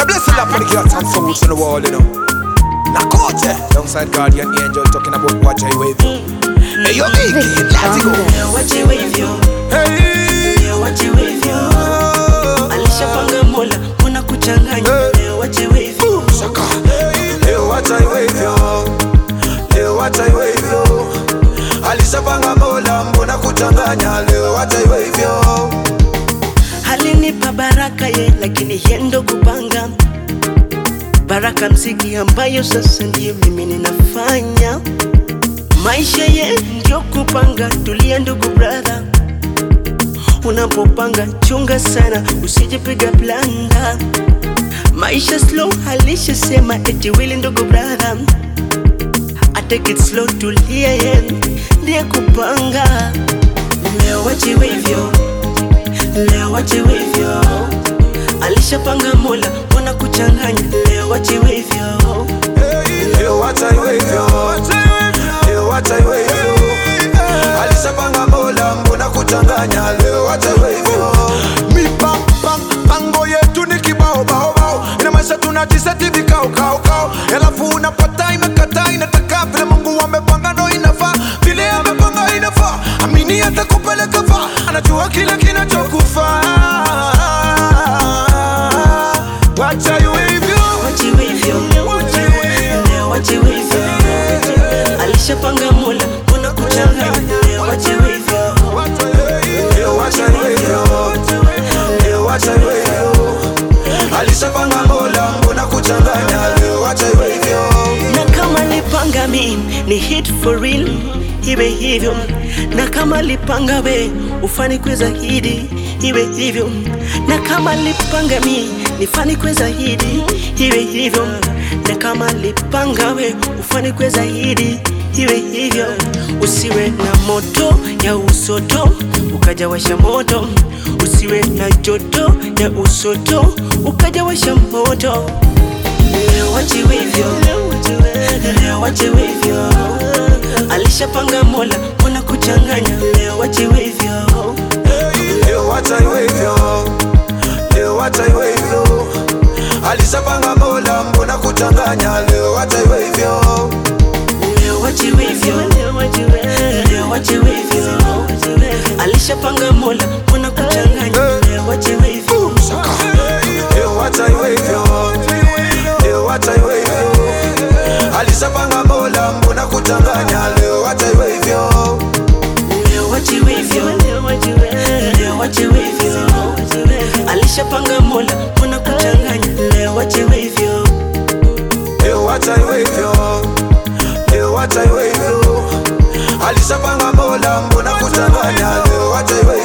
Wanna bless the lap of the cats and souls on the wall, you know. Nakoje, alongside Guardian Angel talking about watch I wave. Hey, yo, Iggy, let's go. Leo wache hivyo, Hey, leo wache hivyo. Alishapanga Mola, mbona kuchanganya? Leo wache hivyo. Shaka. Leo wacha iwe hivyo, leo wacha iwe hivyo. Alishapanga Mola, mbona kuchanganya? Leo wacha iwe hivyo. Alinipa baraka ye, lakini yendo kupanga baraka mziki ambayo sasa ndiyo mimi ninafanya. Maisha ye ndio kupanga, tulia ndugu brother. Unapopanga chunga sana, usijipiga blanda. Maisha slow, alishasema eti wili ndugu brother. I take it slow, tulia ye ndiye kupanga. Leo wachiwe hivyo leo wachiwe hivyo, alishapanga Mola, mbona kuchanganya? Leo wachiwe hivyo, Leo wacha iwe hivyo, leo wacha iwe hivyo. Alishapanga Mola, mbona kuchanganya? Leo wacha iwe hivyo. Mipango yetu ni kibao bao bao, ina maisha tunajiseti vikao kao kao, alafu unapata imekata, inataka vile Mungu amepanga ndo inafaa, vile amepanga inafaa. Amini atakupeleka faa, anajua kile kinachokufaa. Wacha iwe hivyo, wachiwe hivyo, leo wachiwe hivyo, alishapanga Mola, mbona kuchanganya? Leo wachiwe hivyo, Leo wacha iwe hivyo, leo wacha iwe hivyo. Alishapanga Mola, mbona kuchanganya? Leo wacha iwe hivyo. na kama lipanga mi ni hit for real, iwe hivyo, na kama lipanga we ufanikiwe zaidi, iwe hivyo, na kama lipanga mi nifanikiwe zaidi, iwe hivyo, na kama lipanga we ufanikiwe zaidi, iwe hivyo, usiwe na moto ya usoto ukaja washa moto, usiwe na joto ya usoto ukaja washa moto. Leo wachiwe hivyo, leo wachiwe hivyo, alishapanga Mola, mbona kuchanganya? Leo wachiwe hivyo, Leo wacha iwe hivyo, leo wacha iwe hivyo. Alishapanga Mola, mbona kuchanganya? Leo wacha iwe hivyo. leo wachiwe hivyo, leo wachiwe hivyo, alishapanga Mola, mbona kuchanganya? Leo wachiwe hivyo, Leo wacha iwe hivyo, leo wacha iwe hivyo. Alishapanga Mola, mbona kuchanganya? Leo wacha iwe hivyo. leo wachiwe hivyo, leo wachiwe hivyo, alishapanga Mola, mbona kuchanganya? Leo wachiwe hivyo. Leo wacha iwe hivyo, leo wacha iwe hivyo. Alishapanga Mola, mbona kuchanganya? Leo wacha iwe